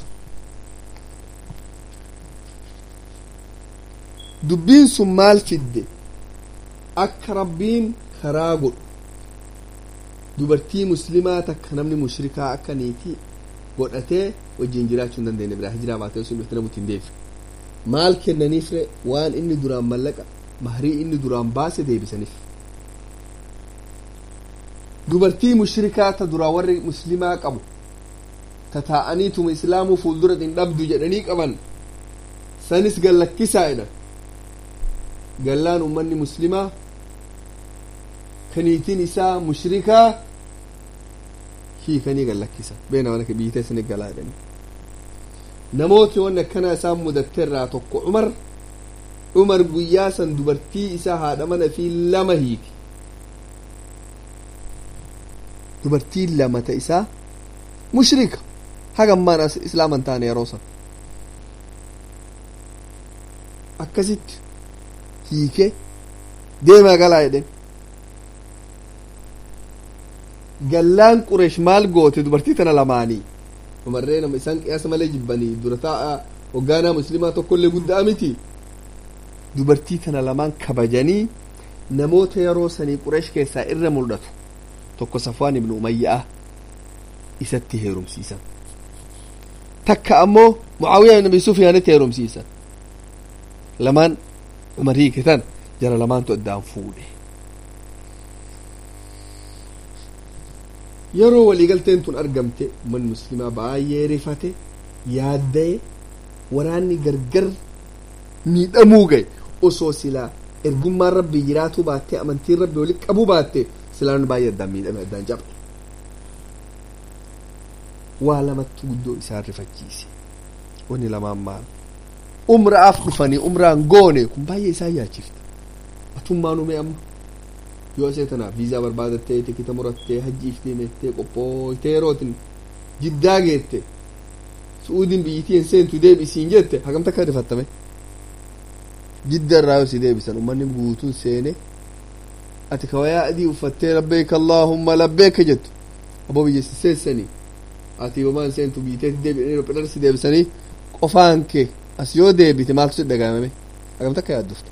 [SPEAKER 1] dubbiin sun maal fidde akka rabbiin karaa godhu dubartii muslimaa takka namni mushrikaa akka niitii godhatee wajjin jiraachuu hin dandeenye biraa hijiraa baatee sun dhufte namutti hin deebisu maal kennaniifre waan inni duraan mallaqa mahrii inni duraan baase deebisaniif dubartii mushrikaa ta duraa warri muslimaa qabu ta taa'aniituma islaamuu fuuldura hin dhabdu jedhanii qaban sanis gallakkisaa jedhan gallaan ummanni muslimaa kaniitiin isaa mushrikaa hiikanii gallakkisa beena mana biitee isin galaa jedhanii namooti wanni akkana isaan mudatte irraa tokko umar umar guyyaa san dubartii isaa haadha mana fi lama hiiki dubartii lama ta isaa mushrika hagammaan as islaaman taane yeroo san akkasitti hiike deemaa galaa jedhen gallaan qureesh maal goote dubartii tana lamaanii umarree nama isaan qiyaasa malee jibbanii dura taa'a hoggaanaa muslimaa tokkollee guddaa miti dubartii tana lamaan kabajanii namoota yeroo sanii qureesh keessaa irra mul'atu tokko safwaan ibnu umayya'a isatti heerumsiisan takka ammoo mucaawiyaa ibn abi sufyaanitti heerumsiisan lamaan umar hiiketan jara lamaantu addaan fuudhe yeroo waliigalteen tun argamte ummanni muslimaa baay'ee rifate yaadda'e waraanni gargar miidhamuu gahe osoo silaa ergummaan rabbii jiraatuu baattee amantiin rabbii walitti qabuu baatte silaan baay'ee addaan miidhame addaan cabne waa lamatti guddoo isaan rifachiise wanni lamaan maal umraaf dhufanii umraan goone kun baay'ee isaan yaachifte atummaan ume amma yoo isee tanaaf viizaa barbaadattee tikita murattee hajjiif deemettee qophooytee yerootin jiddaa geette su'uudiin biyyittii hin seentu deebisiin jette hagamta akka rifattame jidda irraa yoo si deebisan ummanni guutuun seene ati kawayaa adii uffattee labbeeka allaahumma labbeeka jettu aboo biyya si seessanii ati yomaan seentu biyyiteetti deebi'anii si deebisanii qofaan kee as yoo deebite maaltu si dhagaamame hagamta akka yaaddufta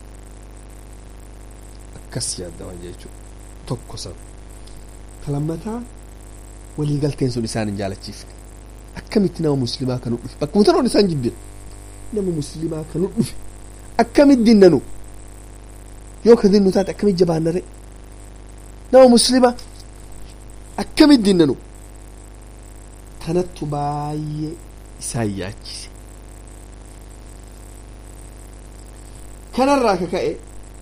[SPEAKER 1] akkas yaaddaman jechuudha tokko san talammataa waliigalteen sun isaan hin jaalachiifne akkamitti nama muslimaa kanu dhufe bakkuma tanoon isaan jibbira nama muslimaa kanu dhufe akkamitti dinnanu yoo ka dinnu taate akkamitti jabaannare nama muslima akkamitti dinnanu tanattu baay'ee isaan yaachise kanarraa ka ka'e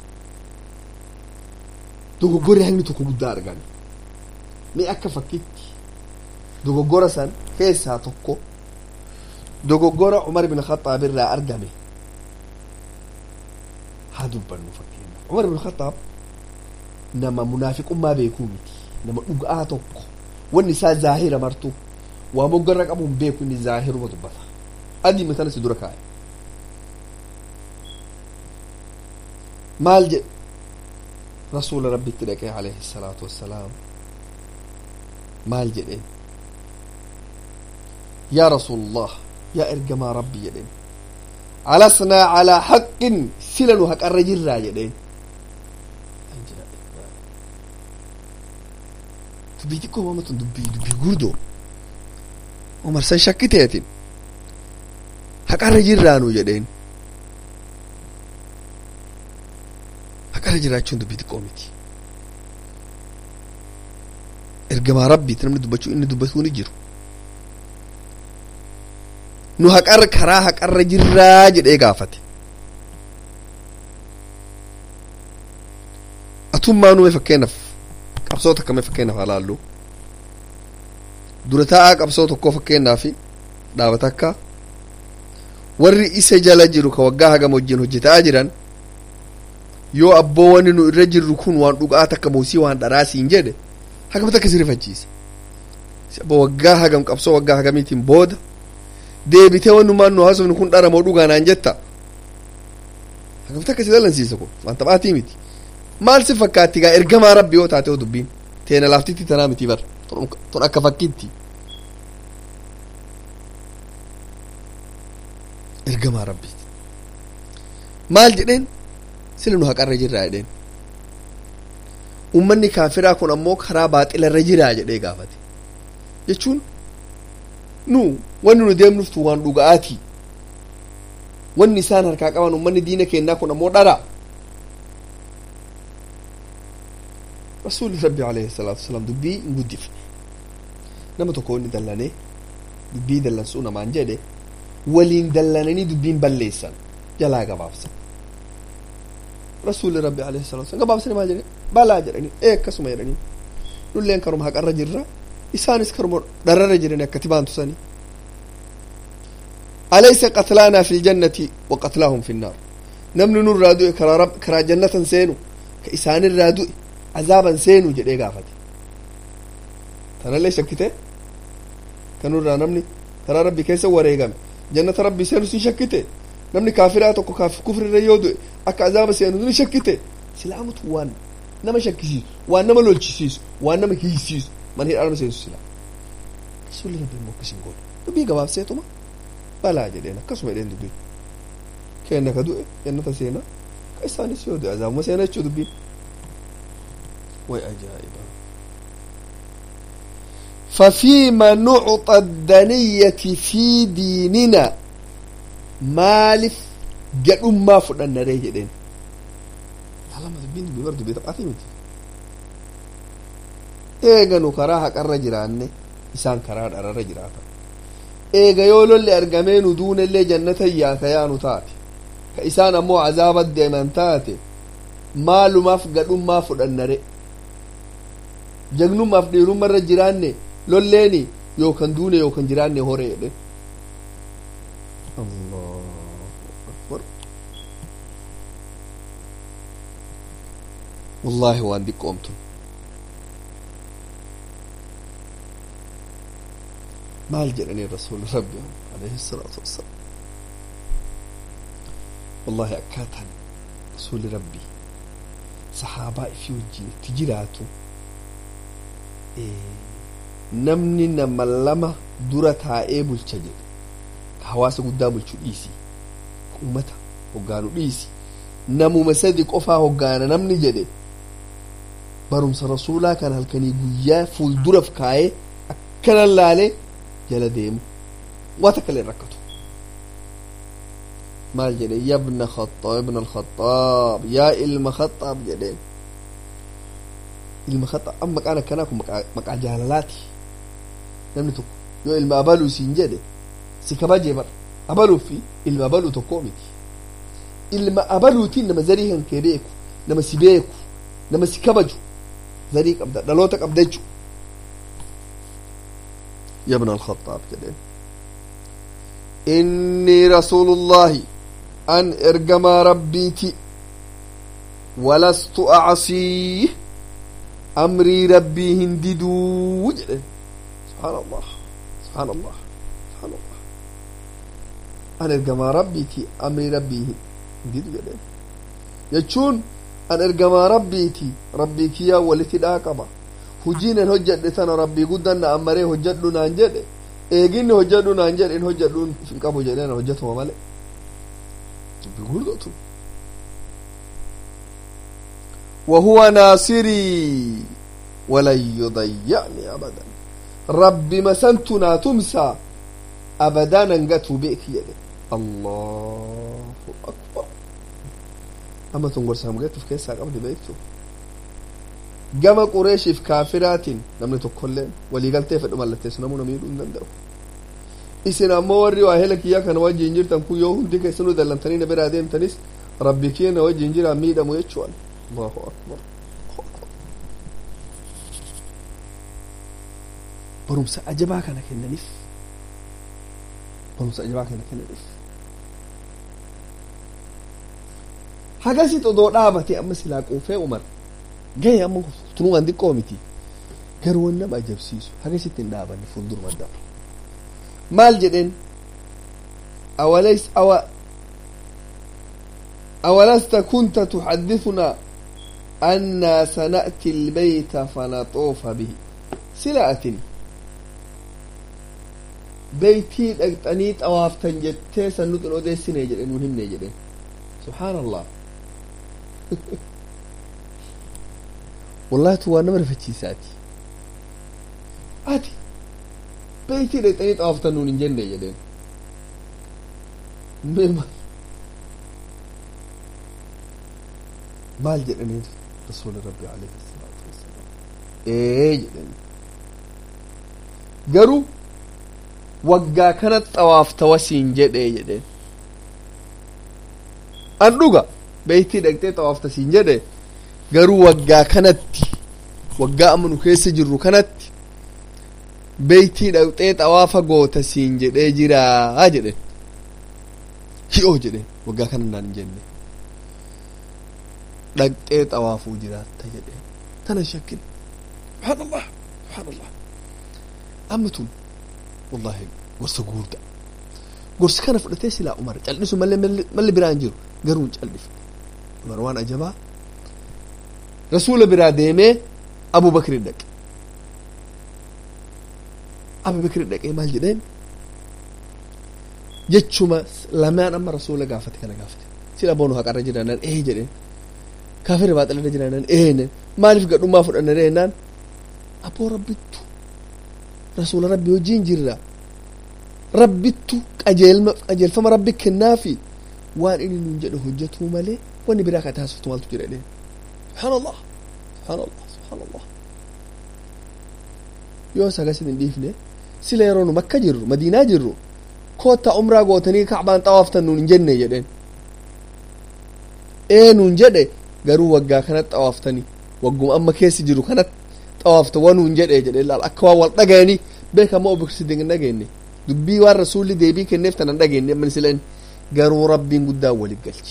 [SPEAKER 1] dogoggorri hangni tokko guddaa argame mee akka fakkitti dogoggora san keessaa tokko dogoggora umar bin khaxaab irraa argame haa dubbannu fakkeenya umar bin khaxaab nama munaafiqummaa beekuu miti nama dhuga'aa tokko wanni isaa zaahira martu waa moggorra qabu hin beeku inni zaahiruma dubbata adiima tana si dura kaa'e maal jedhe rasuula rabbitti dhaqee alayhi salaatu wassalaam maal jedheen yaa rasuulallah yaa ergamaa rabbi jedheen alasnaa calaa haqqin sila nu haqarra jirraa jedheen dubbii xiqqoo mamatu dubbii dubbii guddoo umar san shakkiteetin haqarra jirraanu jedheen haqarra jiraachuun dubbii xiqqoo miti ergamaa rabbiiti namni dubbachuu inni dubbatuu ni jiru nu haqarra karaa haqarra jirraa jedhee gaafate atummaa nume fakkeenyaaf qabsoo takka mee fakkeenyaaf haa laallu dura taa'aa qabsoo tokkoo fakkeenyaaf dhaaba takka warri isa jala jiru ka waggaa hagam wajjin hojjetaa jiran yoo abboo wanni nu irra jirru kun waan dhugaa takka moosii waan dharaasiin jedhe hagam takka si rifachiise abbo waggaa hagam qabsoo waggaa hagamiitiin booda deebitee wannumaan nu haasofnu kun dharamoo dhugaa naan jetta hagam takka si dallansiisa kun waan taphaatii miti maal si fakkaatti gaa ergamaa rabbi yoo taate dubbiin teena laaftitti tanaa miti bar tun akka fakkiitti ergamaa rabbiiti maal jedheen sila nu haqarra jirraa jedheen ummanni kaafiraa kun ammoo karaa baaxilarra jiraa jedhee gaafate jechuun nu wanni nu deemnuftu waan dhuga'aati wanni isaan harkaa qaban ummanni diina kennaa kun ammoo dhara rasuulli rabbi alayhi salaatu wasalaam dubbii hin guddifne nama tokko inni dallanee dubbii dallansuu namaan jedhe waliin dallananii dubbiin balleessan jalaa gabaabsan rasuulli rabbi alayhi salaatu wasalaam gabaabsanii maal jedhe balaa jedhanii ee akkasuma jedhanii nulleen karuma haqarra jirra isaanis karuma dharrarra jirani akkati baantu sanii alaysa qatlaanaa fi ljannati wa qatlaahum fi nnaar namni nurraa du'e karaa rab karaa jannatan seenu ka isaanirraa du'e azaaban seenu jedhee gaafate tanallee shakkite kanurraa namni karaa rabbi keessa wareegame jannata rabbi seenu sin shakkite namni kaafiraa tokko kaaf kufrirra yoo du'e akka azaaba seenu ni shakkite silaamutu waan nama shakkisiisu waan nama lolchisiisu waan nama hiisiisu man hidhaa nama seensu silaa rasuulli rabbi immoo akkas hin goone dubbii gabaabseetuma balaa jedheen akkasuma jedheen dubbii kenna ka du'e jannata seena ka isaanis yoo du'e azaabuma seena jechuu dubbiin way ajaa'iba ففيما نعطى الدنية في ديننا مالف جد ما فدنا ريه جدين لا ما تبين بمرد بيت قاتمتي eega nu karaa haqarra jiraanne isaan karaa dhararra jiraatan eega yoo lolli argamee nu duunellee jannatan yaaka yaanu taate ka isaan ammoo azaaba deeman taate maalumaaf gadhummaa fudhannare jagnummaaf dhiirummarra jiraanne lolleeni yookan duune yookan jiraanne hore jedhe wallaahi waan diqqoomtun maal jedhanii rasuuli rabbi alayhi salaatu wassalaam wallahi akkaataan rasuuli rabbi sahaabaa ifii wajjin itti jiraatu namni nama lama dura taa'ee bulcha jedhe ka hawaasa guddaa bulchu dhiisi ka ummata hoggaanu dhiisi namuma sadi qofaa hoggaana namni jedhe barumsa rasuulaa kan halkanii guyyaa fuulduraaf kaa'ee akkanan laalee jala deemu waa takka illee rakkatu maal jedhe yabna khaxaab ibna alkhaxaab yaa ilma khaxaab jedheen ilma khaxaab amma maqaan akkanaa kun maqaa jaalalaati namni tokko yoo ilma abaluu siin jedhe si kabajee bar abaluu fi ilma abaluu tokkoo miti ilma abaluutiin nama zarii kan kee beeku nama si beeku nama si kabaju zarii qabda dhaloota qabda jechu يا ابن الخطاب كده إني رسول الله أن إرجم ربيتي ولست أعصيه أمري ربي هنددو سبحان الله سبحان الله سبحان الله أن إرجم ربيتي أمري ربي هنددو جده يجون أن إرجم ربيتي ربي كيا ولتي داقبا hujiinen hojjedhe tana rabbii guddan na ammaree hojjedhu naan jedhe eeginni hojjedhu naan jedhe in hojjedhu hin qabu jedheen hojjetuma male dubbii guddotu وهو ناصري walan yudayya'ni abadan rabbi masantu naa tumsaa abadaa nan gatuu beeki jedhe allahu akbar amma tun gorsa hamgeetuuf keessaa qabdi beektu gama qureeshiif kaafiraatiin namni tokkolleen waliigaltee fedhu mallatteessu namuu namiidhuu hin danda'u isin ammoo warri waa hela kiyya kana wajjiin jirtan kun yoo hundi keessanuu dallamtanii na biraa deemtanis rabbi kiyya na wajjiin jiraa miidhamu jechuudha allahu akbar barumsa ajabaa kana kennaniif barumsa ajabaa kana kennaniif hagasit odoo dhaabate amma silaa quufee umar gahe amma tunumaan xiqqoo miti garuu waan nama ajabsiisu hagasitti hin dhaabanne fuulduruma daba maal jedheen awalays awa awalasta kunta tuxaddithunaa annaa sana'ti ilbayta fanaxoofa bihi sila atin beytii dhaqxanii xawaaftan jettee san nutin odeessine jedhe nun himne jedheen subxaan allah wallahi tu waa nama rifachiisaati ati beytii dhaqxanii xawaaftan nun hin jenne jedheen maal jedhaniin rasuuli rabbi alayhi salaatu wassalaam ee jedhani garuu waggaa kana xawaafta wasiin jedhee jedheen an dhuga beeytii dhaqxee xawaafta siin jedhe garuu waggaa kanatti waggaa amma nu keessa jirru kanatti beeytii dhaqxee xawaafa goota siin jedhee jiraa jedhen hi'oo jedhen waggaa kana naan hin jenne dhaqxee xawaafuu jiraatta jedheen tana shakkin subhaanallah subhaanallah amma tun wallahi gorsa guurda gorsa kana fudhatee silaa umar cal'isu malee malli biraa hin jiru garuu hin cal'ifne umar waan ajabaa rasuula biraa deemee abu bakri dhaqe abu bakri dhaqee maal jedheen jechuma lamaan amma rasuula gaafate kana gaafate sila boonu haqarra jiraanaan ee jedheen kaafirri baaxilarra jiraanaan ee maaliif gadhummaa fudhanna reennaan aboo rabbittu rasuula rabbi wajjiin jirra rabbittu qajeelma qajeelfama rabbi kennaafi waan inni nun jedhe hojjetuu malee wanni biraa ka taasiftu maaltu jira jedheen subhaanallah subhaanallah subhaanallah yoo sagasin hin dhiifne sila yeroo nu makka jirru madiinaa jirru koottaa umraa gootanii kacbaan xawaaftan nun hin jenne jedheen ee nun jedhe garuu waggaa kanatti xawaaftanii wagguma amma keessa jiru kanatti xawaafta wanuun jedhe jedhe laal akka waan wal dhagayanii beekamoo obiksidin hin dhageenye dubbii waan rasuulli deebii kenneef tan hin dhageenye amma sileen garuu rabbiin guddaan walit galche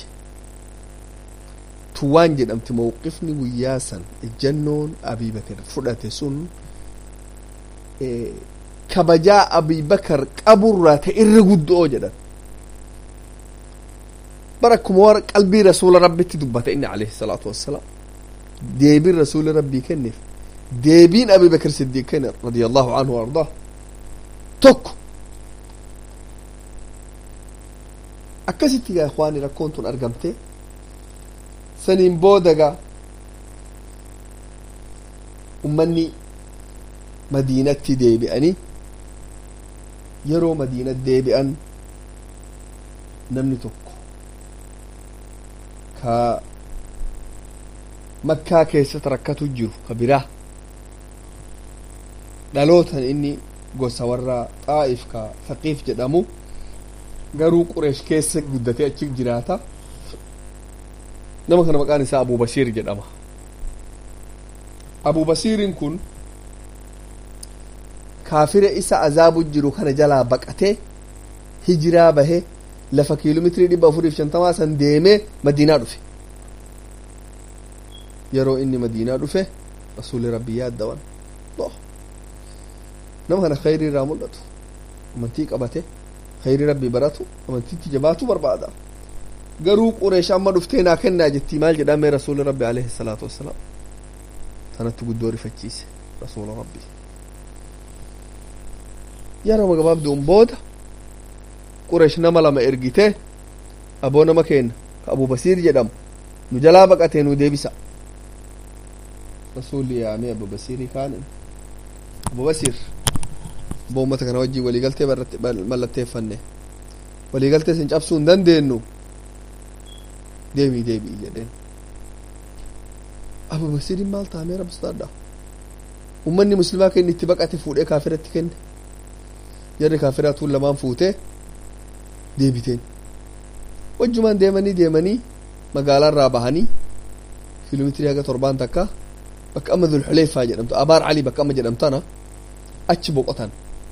[SPEAKER 1] tu waan jedhamti mawqifni guyyaa san ejjannoon abii bakar fudhate sun kabajaa abii bakar qaburraa ta irra guddoo jedhan bara akkuma war qalbii rasuula rabbitti dubbata inni alayhi salaatu wassalaam deebiin rasuuli rabbii kenneef deebiin abii bakar siddiiq kenne radiyallahu anhu ardaa tokko akkasitti gaa ikhwaani rakkoon tun argamte saniin boodaga ummanni madiinatti deebi'anii yeroo madiinat deebi'an namni tokko ka makkaa keessatti rakkatu jiru ka biraa dhalootan inni gosa warra xaa'if ka faqiif jedhamu garuu qureesh keessa guddatee achi jiraata nama kana maqaan isaa abu basiir jedhama abu basiirin kun kaafira isa azaabu jiru kana jalaa baqatee hijiraa bahe lafa kiiloomeetirii dhibba afuriif shantamaa san deemee madiinaa dhufe yeroo inni madiinaa dhufe rasuuli rabbi yaaddawan nama kana khayrii irraa mul'atu amantii qabate khayrii rabbi baratu amantiitti jabaatu barbaada garuu qureesh amma dhuftee naa kennaa jettii maal jedhamee rasuuli rabbi alayhi salaatu wassalaam tanatti guddoo rifachiise rasuula rabbi yeroo gabaabduun booda qureesh nama lama ergitee aboo nama kenna ka abu basiir jedhamu nu jalaa baqatee nu deebisa rasuulli yaamee abba basiirii kaanin abba basiir abba ummata kana wajjii waliigaltee mallatteeffanne waliigaltee sin cabsuu hin dandeenyu deemii deebii jedheen abba basiiriin maal taamee rabbistaadha ummanni muslimaa kenni itti baqate fuudhee kaafiratti kenne jarri kaafiraa tuun lamaan fuutee deebiteen wajjumaan deemanii deemanii magaalaa irraa bahanii kiiloomeetirii haga torbaan takka bakka amma dhulxuleeffaa jedhamtu abaar calii bakka amma jedhamtana achi boqotan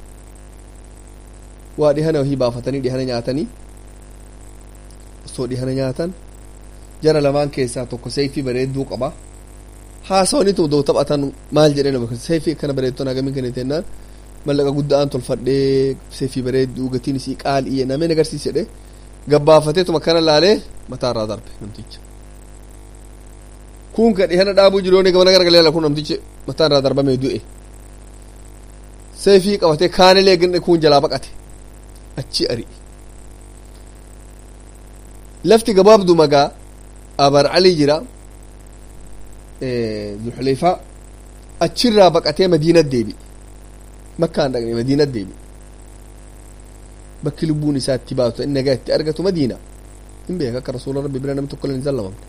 [SPEAKER 1] waa dhihana wahii baafatanii dhihana nyaatanii osoo dhihana nyaatan jara lamaan keessaa tokko seeyfii bareedduu qaba haasawanitu doo taphatan maal jedheen bakka seeyfii akkana bareedtoon hagamiin kan jennaan mallaqa guddaan tolfadhee seeyfii bareedduu gatiin isii qaalii nameen agarsiis jedhe gabbaafateetuma kana laalee mataa irraa darbe namticha kun ka dhihana dhaabuu jiru yooni gamana garagalee kun namtichi mataa irraa darbamee du'e seefii qabatee kaanilee ganne kun jalaa baqate achi ari'e lafti gabaabdu magaa abar alii jira zulxuleefaa achirraa baqatee madiinat deebi'e makkaan dhaqne madiinat deebi'e bakki lubbuun isaa itti baatu inni nagaa itti argatu madiina hin beeka akka rasuula rabbi bira namni tokko hin sallamamne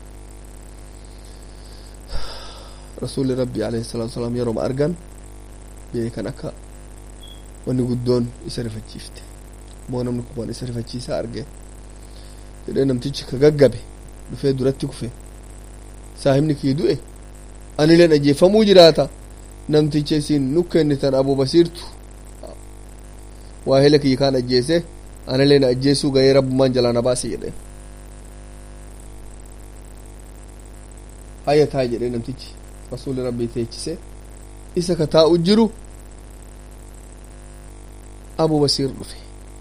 [SPEAKER 1] rasuulli rabbi alayhi salaatu wasalaam yeroo argan beekan akka wanni guddoon isa rifachiifte moo namni kun waan isa rifachiisaa arge jedhee namtichi ka gaggabe dhufee duratti kufe saahibni kii du'e anileen ajjeeffamuu jiraata namticha isin nu kennitan abu basiirtu waa hela kiyya kaan ajjeese anileen ajjeesuu gahee rabbumaan jalaa na baase jedhe hayya taa jedhee namtichi rasuuli rabbii teechise isa ka taa'u jiru abu basiir dhufe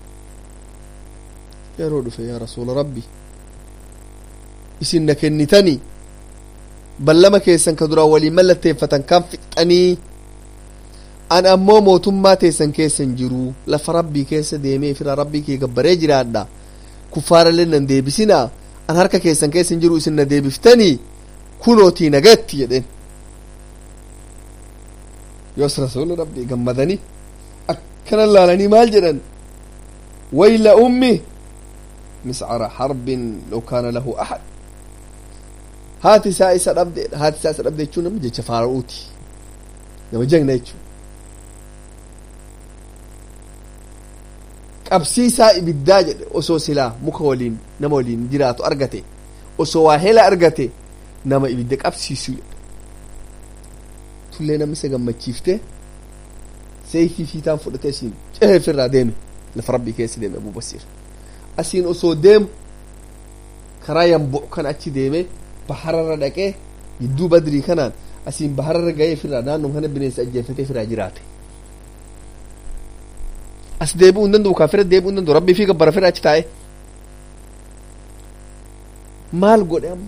[SPEAKER 1] yeroo dhufe yaa rasuula rabbi isin na kennitanii ballama keessan ka duraan waliin mallatteeffatan kan fixxanii an ammoo mootummaa teessan keessan jiru lafa rabbii keessa deemee fira rabbii kee gabbaree jiraadha kuffaarallee nan deebisinaa an harka keessan keessan jiru isin na deebiftanii kunootii nagatti jedheen yoos rasuuli rabbii gammadanii akkana laalanii maal jedhan wayla ummi miscara harbin law kaana lahu ahad haati isaa isa dhabdeedha haati isaa isa dhabde jechuun nama jecha faara'uuti nama jagna jechuun qabsiisaa ibiddaa jedhe osoo silaa muka waliin nama waliin jiraatu argate osoo waa hela argate nama ibidda qabsiisu jedhe tullee namni isa gammachiifte seeyfii fiitaan fudhatee isiin ceheefirraa deeme lafa rabbii keessa deeme abuu basiir asiin osoo deemu karaa yambu'u kan achi deeme bahararra dhaqee gidduu badrii kanaan asiin bahararra ga'ee firraa naannoo kana bineensa ajjeefatee firraa jiraate as deebi'uu hin danda'u kaafira deebi'uu hin danda'u rabbii fi gabbara firraa achi taa'e maal godhe amma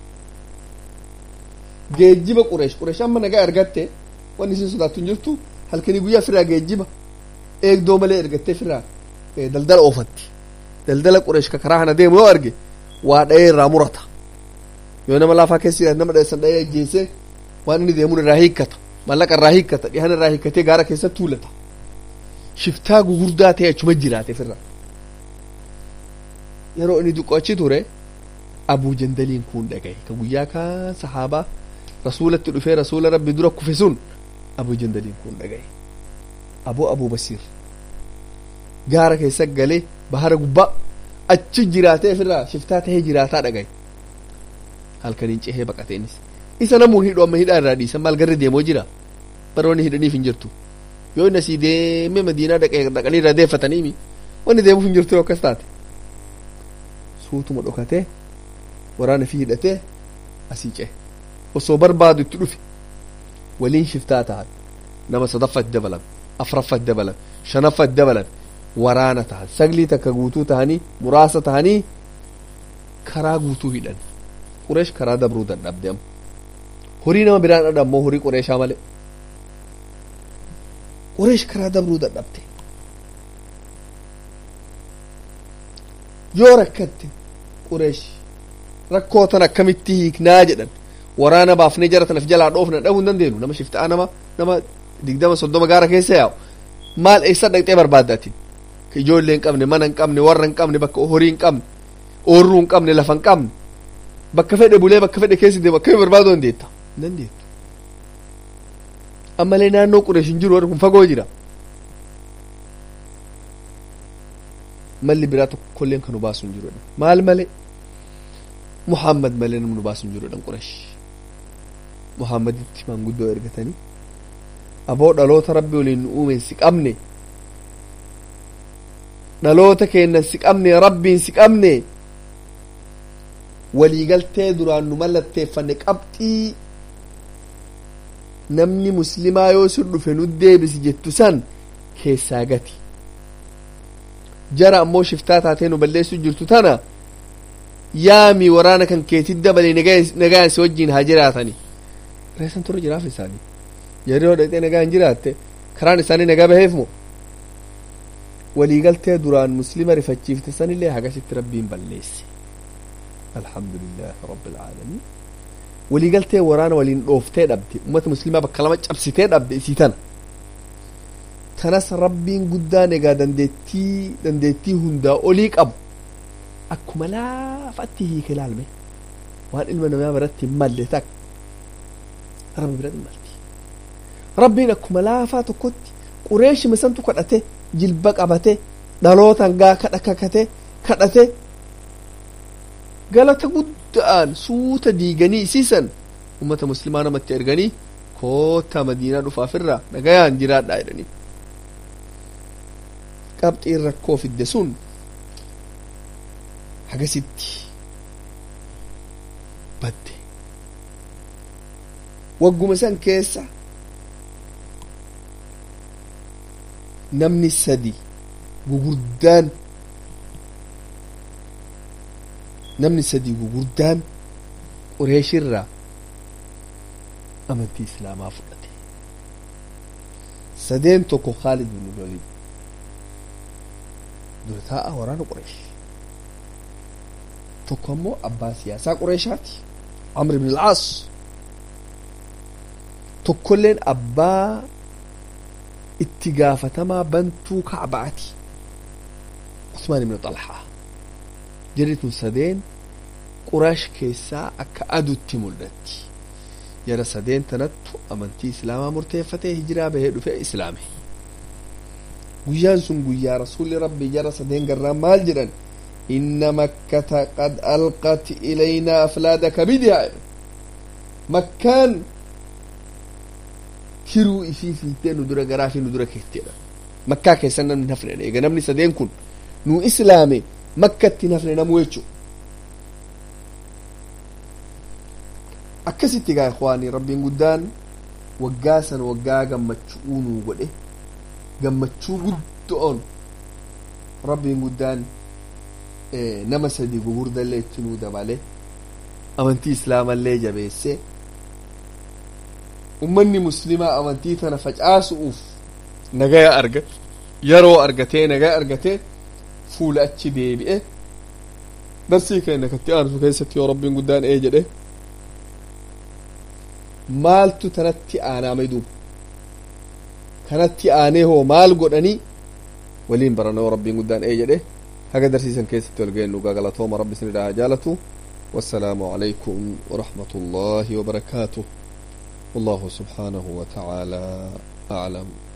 [SPEAKER 1] geejjiba qureesh qureesh amma nagaa argatte wanni isin sodaattu hin jirtu halkanii guyyaa firraa geejjiba eegdoo malee ergattee firraa daldala oofatti daldala qureesh ka karaa kana deemu yoo arge waa dha'ee irraa murata yoo nama laafaa keessa nama dheessan dha'ee ajjeese waan inni deemuun irraa hiikkata mallaqa irraa hiikkata dhihan irraa hiikkatee gaara keessatti tuulata shiftaa gugurdaa ta'e achuma jiraate firra yeroo inni duqqo achi ture abuu jandaliin kun dhagaye ka guyyaa kaan sahaabaa rasuulatti dhufee rasuula rabbi dura kufe sun abuu jandaliin kun dhagaye aboo abuu basiir gaara keessa galee bahara gubbaa achi jiraatee firraa shiftaa tahee jiraataa dhagaye halkaniin cehee baqateenis isa namuun hidhu amma hidhaa irraa dhiisan maal garri deemoo jira bara wanni hidhaniif hin jirtu yoo inni asii deemee madiinaa dhaqanii irraa deeffataniimi wanni deemuuf hin jirtu yoo akkas taate suutuma dhokatee waraana fi hidhatee asii cehe osoo barbaadu itti dhufe waliin shiftaa tahan nama sadaffat dabalan afraffat dabalan shanaffat dabalan waraana tahan saglii takka guutuu tahanii muraasa tahanii karaa guutuu hidhan qureesh karaa dabruu dadhabde amma horii nama biraan dhadha ammoo horii qureeshaa malee qureesh karaa dabruu dadhabde yoo rakkatte qureesh rakkoo tan akkamitti hiiknaa jedhan waraana baafnee jara tanaf jalaa dhoofna dhabuu hin dandeenu nama shiftaa nama nama digdama soddoma gaara keessa yaa'u maal eessa dhaqxee barbaadda atin ka ijoollee hin qabne mana hin qabne warra hin qabne bakka horii hin qabne oorruu hin qabne lafa hin qabne bakka fedhe bulee bakka fedhe keessa deemu akkami barbaaduu dandeetta hin dandeettu ammalee naannoo qureesh hin jiru warri kun fagoo jira malli biraa tokkolleen kan nu baasu hin jiru maal malee muhammad malee namni nu baasu hin jiru qureesh muhammaditti manguddoo ergatanii aboo dhaloota rabbi waliin nu uumen si qabne dhaloota keennan si qabne rabbiin si qabne waliigaltee duraan nu mallatteeffanne qabxii namni muslimaa yoo sin dhufe nu deebisi jettu san keessaa gati jara ammoo shiftaa taatee nu balleessu jirtu tana yaami waraana kan keetit dabalee nagaan si wajjiin haa jiraatani reessan turre jiraaf isaanii yeroo dhaqxee nagaa hin jiraatte karaan isaanii nagaa baheef moo waliigaltee duraan muslima rifachiifte sanillee hagasitti rabbiin balleesse alhamdulillahi rabbil aalamiin waliigaltee waraana waliin dhooftee dhabde ummata muslimaa bakka lama cabsitee dhabde isii tana tanas rabbiin guddaan egaa dandeettii dandeettii hundaa olii qabu akkuma laafatti hiike ilaalme waan ilma namaa biratti hin malle takka rabbi biratti hin malti rabbiin akkuma laafaa tokkotti qureeshima santu kadhate jilba qabate dhalootan gaa kadha kakate kadhate galata guddaan suuta diiganii isiisan ummata muslimaa namatti erganii koota madiinaa dhufaafirraa nagayaan jiraadhaa jedhanii qabxiin rakkoo fidde sun hagasitti badde wagguma san keessa namni sadi gugurdaan namni sadi gugurdaan qureeshirraa amantii islaamaa fudhate sadeen tokko khaalid bin walid dura taa'a waraana qureesh tokko ammoo abbaa siyaasaa qureeshaati amr ibn al-aas tokkolleen abbaa itti gaafatamaa bantuu kacbaati usmaan ibn xalhaa jirri tun sadeen quraash keessaa akka adutti mul'atti jara sadeen tanattu amantii islaamaa murteeffatee hijiraa bahee dhufe islaame guyyaan sun guyyaa rasuulli rabbi jara sadeen garraa maal jedhan inna makkata qad alqat ilaynaa aflaada kabidihaa makkaan hiruu ifii fiitee nu dura garaa fi nu dura keetteedha makkaa keessan namni hafnedha eega namni sadeen kun nu islaame makkatti hin hafne namuu jechu akkasitti gaa ikwaanii rabbiin guddaan waggaa san waggaa gammachuu nuu godhe gammachuu guddoon rabbiin guddaan nama sadi gugurdallee itti nuu dabale amantii islaamallee jabeesse ummanni muslimaa amantii tana facaasu'uuf nagaya arga yeroo argatee nagaya argatee fuula achi deebi'e darsii keenya katti aansu keessatti yoo rabbiin guddaan ee jedhe maaltu tanatti aanaa duuba kanatti aanee hoo maal godhanii waliin barana yoo rabbiin guddaan ee jedhe haga darsiisan keessatti wal geennu galatooma rabbi isinidhaa jaalatu والسلام عليكم ورحمة الله وبركاته والله سبحانه وتعالى أعلم